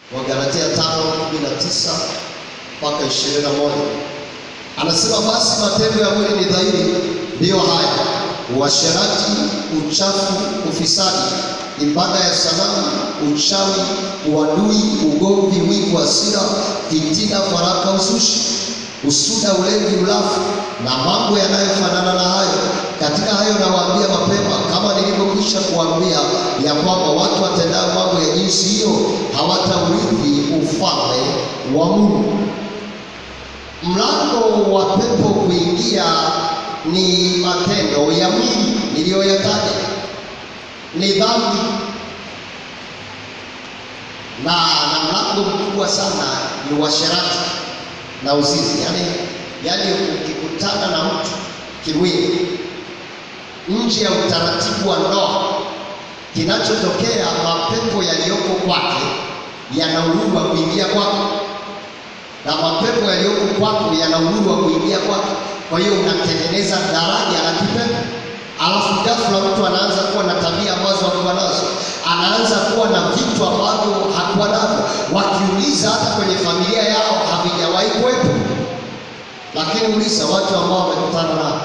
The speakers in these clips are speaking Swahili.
Wagalatia 5:19 mpaka 21. Anasema basi matendo ya mwili ni dhahiri, ndiyo haya: uasherati, uchafu, ufisadi, ibada ya sanamu, uchawi, uadui, ugomvi, wivu, hasira, fitina, faraka, uzushi, usuda, ulevi, ulafu na mambo yanayofanana na hayo. Katika hayo nawaambia mapema, kama nilivyokwisha kuambia, ya kwamba watu watendao mambo ya jinsi hiyo hawataurithi ufalme wa Mungu. Mlango wa pepo kuingia ni matendo ya mwili niliyoyataja, ni dhambi na na mlango mkubwa sana ni uasherati na uzinzi. Yani, yani ukikutana na mtu kimwili nje ya utaratibu wa ndoa, kinachotokea mapepo yaliyoko kwake yana uhuru wa kuingia kwako na mapepo yaliyoko kwako yana uhuru wa kuingia kwako. Kwa hiyo unatengeneza daraja la kipepo, alafu ghafla mtu anaanza kuwa na tabia ambazo hakuwa nazo, anaanza kuwa na vitu ambavyo hakuwa navyo. Wakiuliza hata kwenye familia yao havijawahi kuwepo, lakini uliza watu ambao wamekutana nao.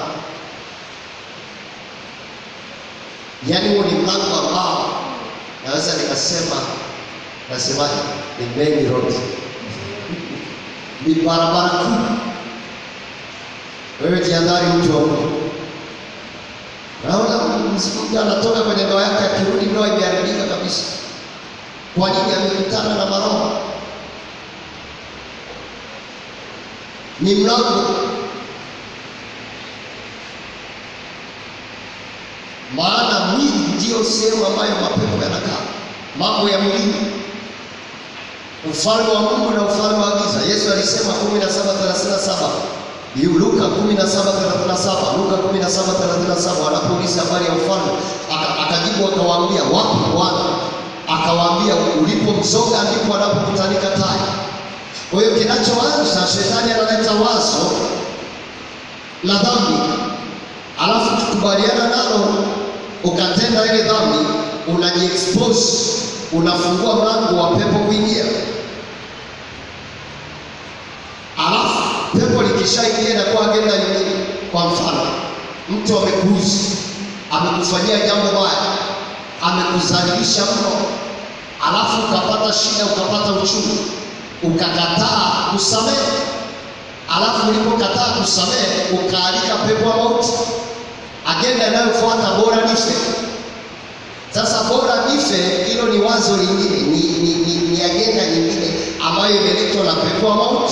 Yaani huo ni mlango ambao naweza nikasema, nasemaje, ni main road ni barabara kuu. Wewe jiandari, mtu wa Mungu. Naona mtu anatoka kwenye ndoa yake, akirudi ndoa imeharibika kabisa. Kwa nini? Amekutana na maroho. Ni mlango, maana mwili ndiyo sehemu ambayo mapepo yanakaa, mambo ya mwili ufalme wa Mungu na ufalme wa giza. Yesu alisema 17:37. Luka 17:37. Luka 17:37 wanapouliza habari ya ufalme, akajibu akawaambia, wapi Bwana? Akawaambia, ulipo mzoga ndipo anapokutanika tai. Kwa hiyo kinachoanza, shetani analeta wazo la dhambi, alafu tukubaliana nalo, ukatenda ile dhambi, unajiexpose, unafungua mlango wa pepo kuingia Alafu pepo likishaingia inakuwa agenda nyingine. Kwa mfano, mtu amekuuzi, amekufanyia jambo baya, amekudhalilisha mno, alafu ukapata shida, ukapata uchungu, ukakataa kusamehe. Alafu ulipokataa kusamehe, ukaalika pepo wa mauti. Agenda inayofuata bora nife. Sasa bora nife, hilo ni wazo lingine, ni, ni, ni, ni agenda nyingine ambayo imeletwa na pepo wa mauti.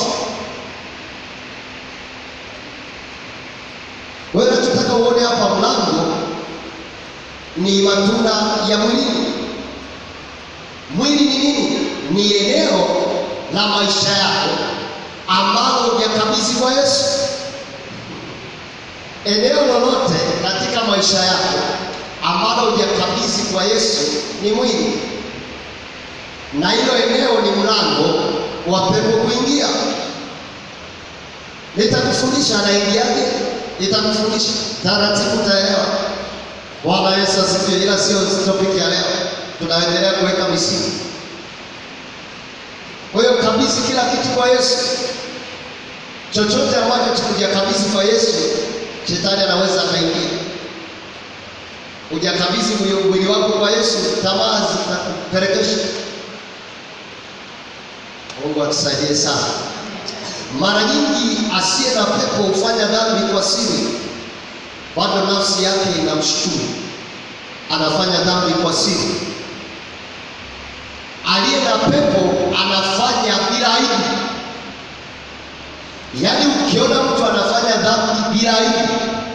Wewe unachotaka uone hapa, mlango ni matunda ya mwilini. Mwili ni nini? Ni eneo la maisha yako ambalo hujakabidhi kwa Yesu. Eneo lolote katika maisha yako ambalo hujakabidhi kwa Yesu ni mwili, na hilo eneo ni mlango wa pepo kuingia. Nitakufundisha anaingiaje nitakufundisha taratibu, utaelewa. Bwana Yesu asifiwe. Ila sio topic ya leo, tunaendelea kuweka misingi. Kwa hiyo kabidhi kila kitu kwa Yesu. Chochote ambacho hujakabidhi kwa Yesu, shetani anaweza akaingia. Hujakabidhi mwili wako kwa Yesu, tamaa zitakupelekesha. Mungu atusaidie sana. Mara nyingi asiye na pepo hufanya dhambi kwa siri, bado nafsi yake inamshukuru, anafanya dhambi kwa siri. Aliye na pepo anafanya bila aibu. Yaani, ukiona mtu anafanya dhambi bila aibu,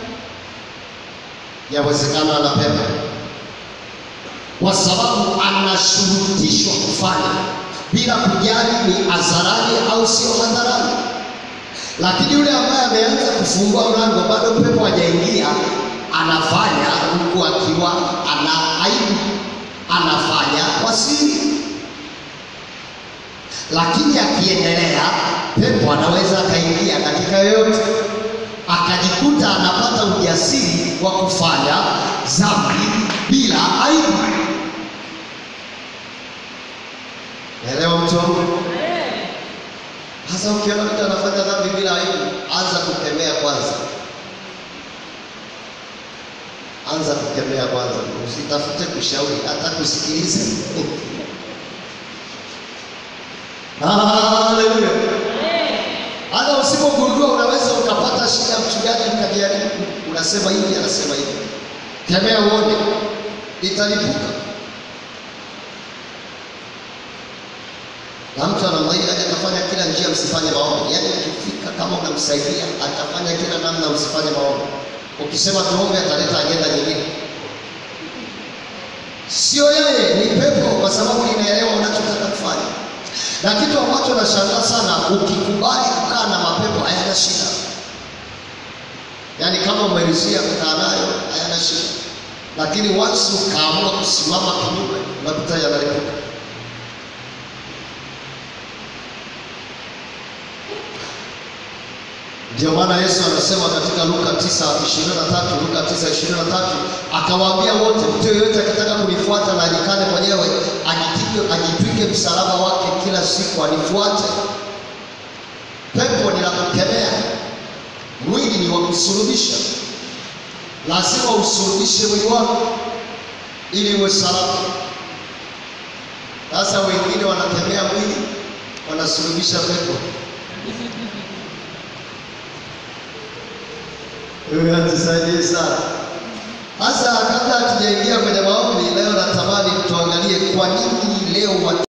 yawezekana ana pepo, kwa sababu anashurutishwa kufanya bila kujali ni hadharani au sio hadharani. Lakini yule ambaye ameanza kufungua mlango, bado pepo hajaingia, anafanya huku akiwa ana aibu, anafanya kwa siri. Lakini akiendelea, pepo anaweza akaingia katika yoyote, akajikuta anapata ujasiri wa kufanya dhambi bila aibu. Elewa mtu wa Mungu. Hasa ukiona mtu anafanya dhambi bila aibu, anza kukemea kwanza. Anza kukemea kwanza, usitafute kushauri, hata kusikiliza. Haleluya! Hata usipogundua unaweza ukapata shida, mchungaji ukajaribu, unasema hivi, anasema hivi, kemea uone, italipuka. Na mtu anamwahidi atafanya kila njia, msifanye maombi. Yaani ukifika kama unamsaidia, atafanya kila namna, msifanye maombi. Ukisema tuombe, ataleta agenda nyingine. Sio yeye, ni pepo, kwa sababu linaelewa unachotaka kufanya. Na kitu ambacho nashangaa sana, ukikubali kukaa na mapepo hayana shida. Yaani kama umerizia kukaa nayo hayana shida, lakini once ukaamua kusimama kinyume, unakuta yanalipuka. Ndio maana Yesu anasema katika Luka 9:23, Luka 9:23 akawaambia wote, mtu yeyote akitaka kunifuata na ajikane mwenyewe, ajitwike ajitwike msalaba wake kila siku anifuate. Pepo ni la kukemea, mwili ni wa kusulubisha. Lazima usulubishe mwili wako ili uwe salama. Sasa wengine wanakemea mwili, wanasulubisha pepo. Wewe atusaidie sana. Sasa kabla hatujaingia kwenye maombi leo, natamani tuangalie kwa nini leo watu